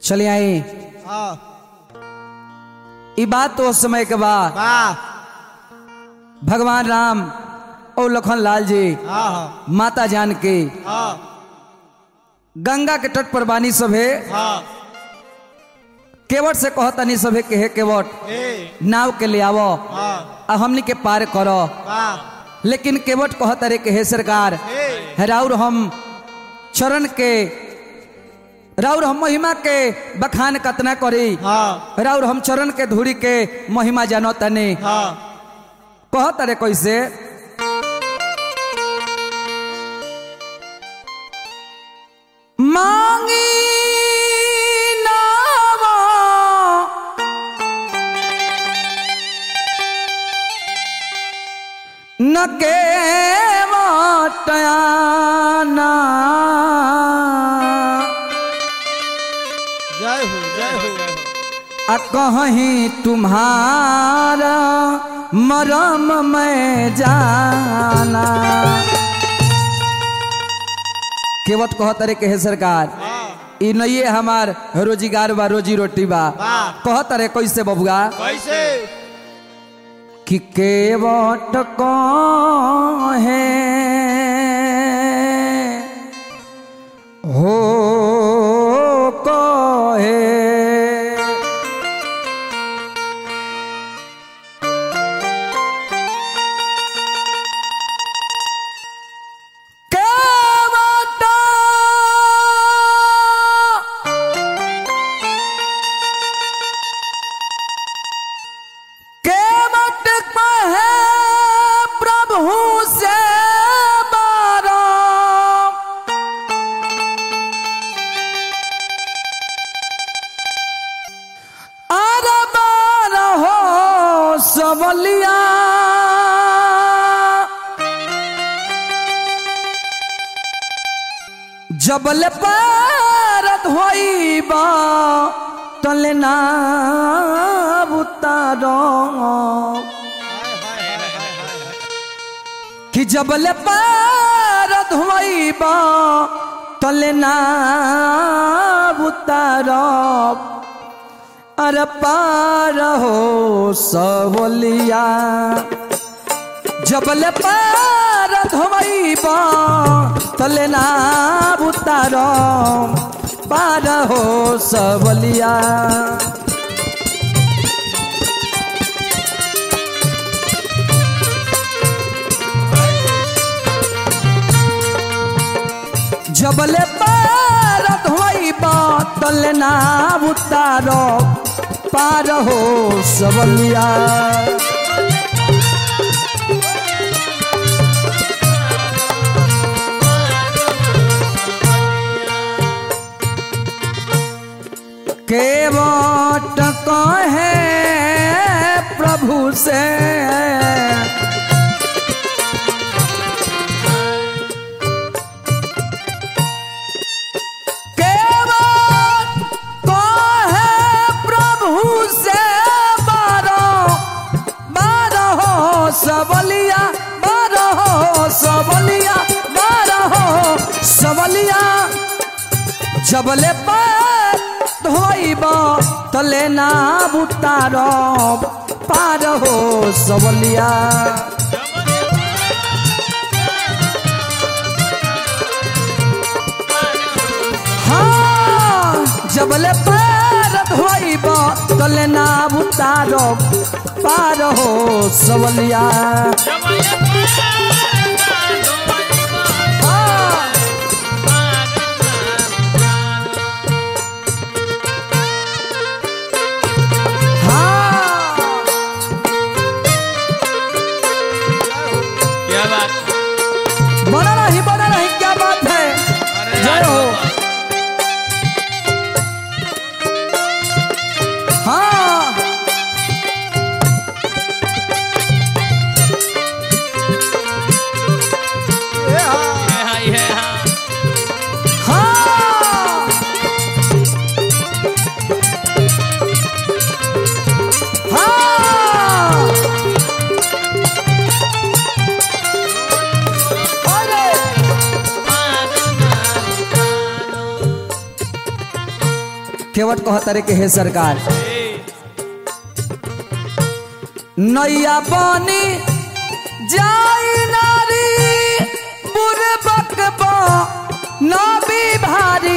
चले आई हाँ ई बात तो उस समय के बाद वाह भगवान राम और लखन लाल जी हाँ हाँ माता जान के हाँ गंगा के तट पर बानी सभे हाँ केवट से कहतनी सभे के हे केवट ए नाव के ले आवो हाँ आ हमनी के पार करो वाह लेकिन केवट कहत रे के हे सरकार ए राउर हम चरण के राउर हम महिमा के बखान कतना करी हाँ राउर हम चरण के धूरी के महिमा जानो तने हाँ कहत रे कैसे मांगी नावा न के वाटयाना जय हो जय हो जय हो आ कहीं तुम्हारा मरम में जाना केवट कहत रे के हे सरकार हाँ ई नहीं हमार रोजगार बा रोजी रोटी बा वाह कहत रे कैसे बबुआ कैसे कि केवट है हो कहे केवट केवट कहे प्रभु से बारो अरे बारो हो सबलिया जबल पर धोइबा तले ना उतारो हाय हाय हाय हाय हाय हाय कि जबल पर धोइबा तले ना उतारो अरे पार हो सबलिया जबल पार धोइबा तले ना उतारो पार हो सबलिया जबले पार धोइबा तले ना उतारो पार हो सबलिया केवट कहे प्रभु से केवट कहे प्रभु से बारो बारो हो सबलिया बारो हो सबलिया बारो हो सबलिया जबले पर धोइब तले ना उतार पार हो सबलिया हाँ जबले पर धोइब तले ना उतार पार हो सबलिया हाँ हाँ क्या बात बना रही बना रही क्या बात है अरे जय हो हाँ खेवट कहतरे के हे सरकार नैया पानी जाई नारी बुरे बकबा नबी भारी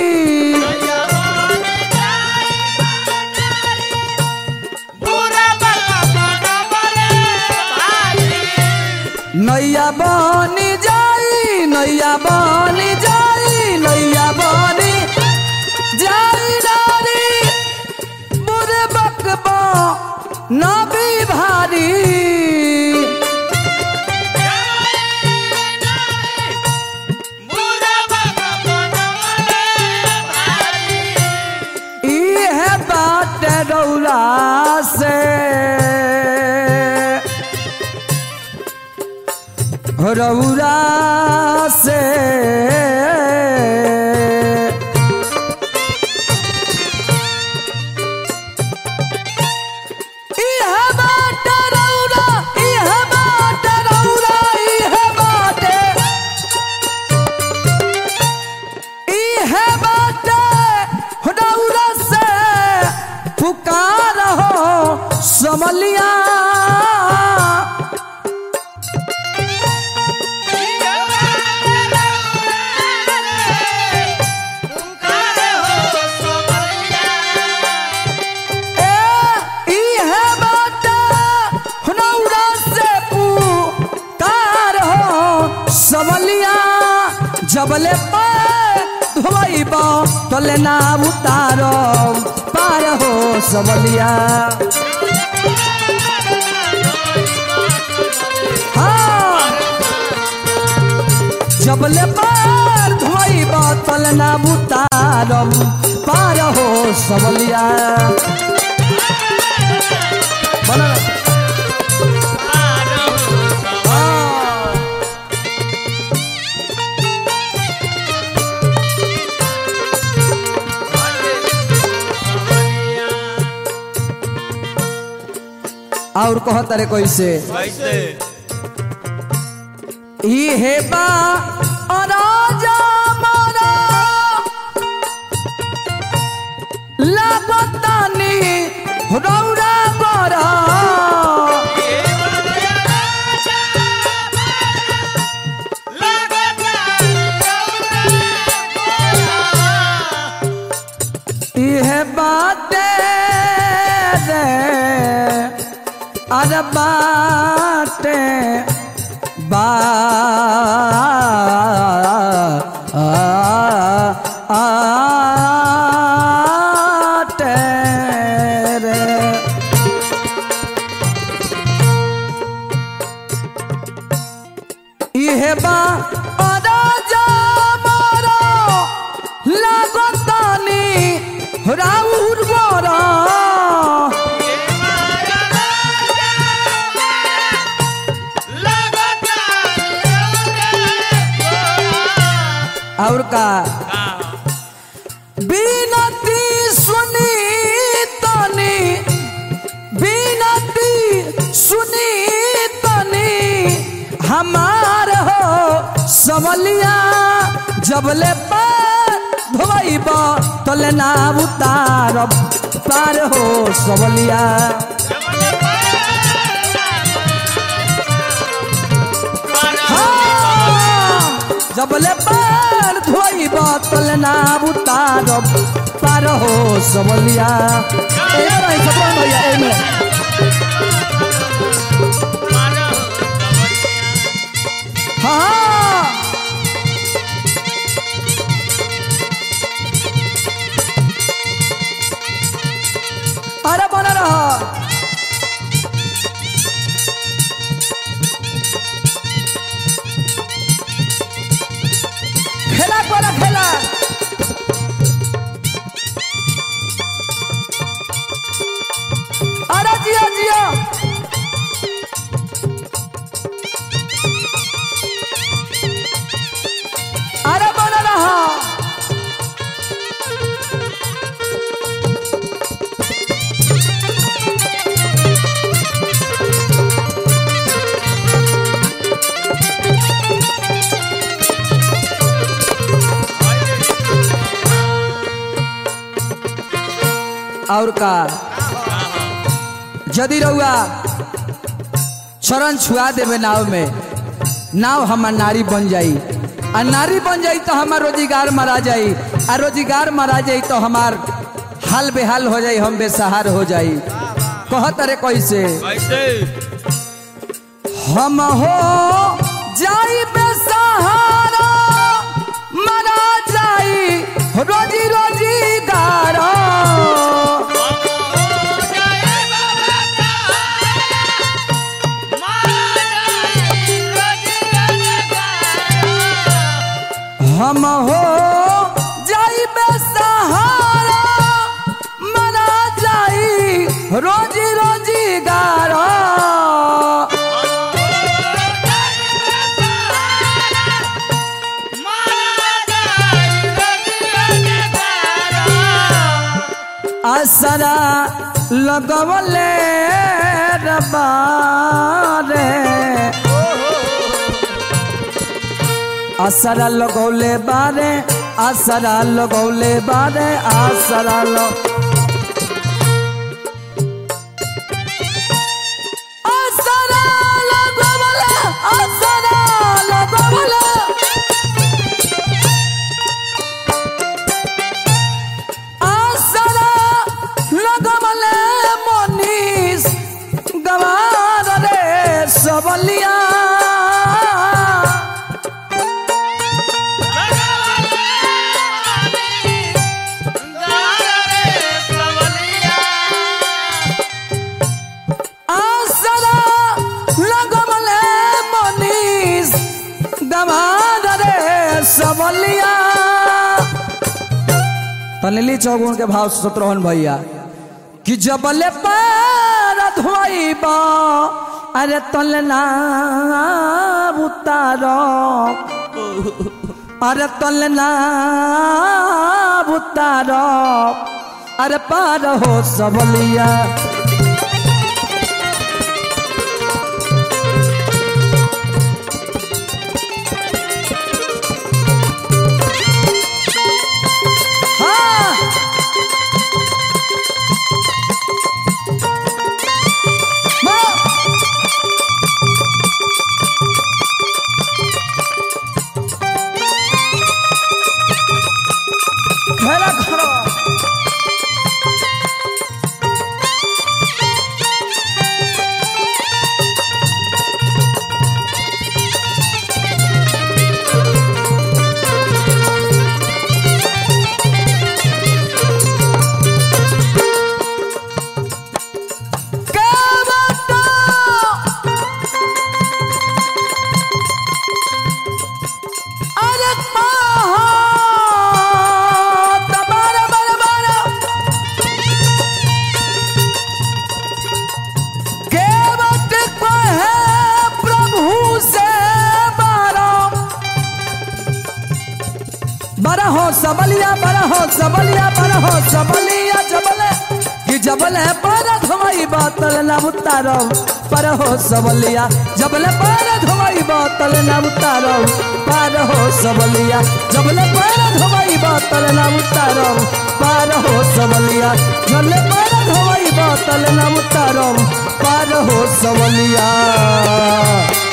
नैया बनी जाई नैया बनी जाई नैया बनी जाई नारी बुरे बकबा नबी भारी इहे बात रौला से रौरा से इहे बात रौरा इहे बात रौरा इहे बात इहे बात रौरा से पुकार हो समलिया ए इहे बात रौरा से पुकार हो समलिया जबले पे धोइबा तले ना उतारो पार हो समलिया हाँ जबले पार धोइबा तले ना उतारो पार हो समलिया बना रहे। हाँ। और कहत रे कैसे कैसे इहे बा अराजा मारा लागतानी रौरा बरा इहे बाटे रे अरे बाटे बा आटे रे इहे बा अराजा मारा लागतानी राउर बरा और का बिनती सुनी तनी बिनती सुनी तनी हमार हो समलिया जबले पार धोइब तले ना उतारब पार हो समलिया हाँ, जबले पार धोइब तले ना उतारब पार हो समलिया ए भाई सपना भैया एमे हाँ अरे बना रहा खेला कोला खेला अरे जिया जिया और का यदि रउआ चरण छुआ देवे नाव में नाव हमार नारी बन जाई आ नारी बन जाई तो हमार रोजगार मारा जाई आ रोजगार मारा जाई तो हमार हाल बेहाल हो जाई हम बेसहार हो जाई कहत अरे कैसे कैसे हम हो जाई बेसहारा मरा जाई रोजी रोजी गारा हम हो जाई बेसहारा मरा जाई रोजी रोजी गारा असरा लगवले रबारे असरा लगौले बारे असरा लगौले बारे असरा लग असरा लगवले असरा लगवले आसरा लगवले मनीष गवार रे सबलिया आसरा लगवले मनीष गवार रे सबलिया तनली चौगुन के भाव सतरोहन भैया कि जबले पैर धोइबा अरे तलना उतारो अरे तलना उतारो अरे पार हो सबलिया हाँ हाँ। घेरा खड़ा के बता अरे कहाँ तबारा बारा बारा के बत कहे प्रभु से बारा बड़ा हो सबलिया बड़ा हो सबलिया बड़ा हो सबलिया जबले कि जबले पर धोई बातल ना उतारो पर हो सबलिया जबले पर धोई बातल ना उतारो पर हो सबलिया जबले पर धोई बातल ना उतारो पर हो सबलिया जबले पर धोई बातल ना उतारो पर हो सबलिया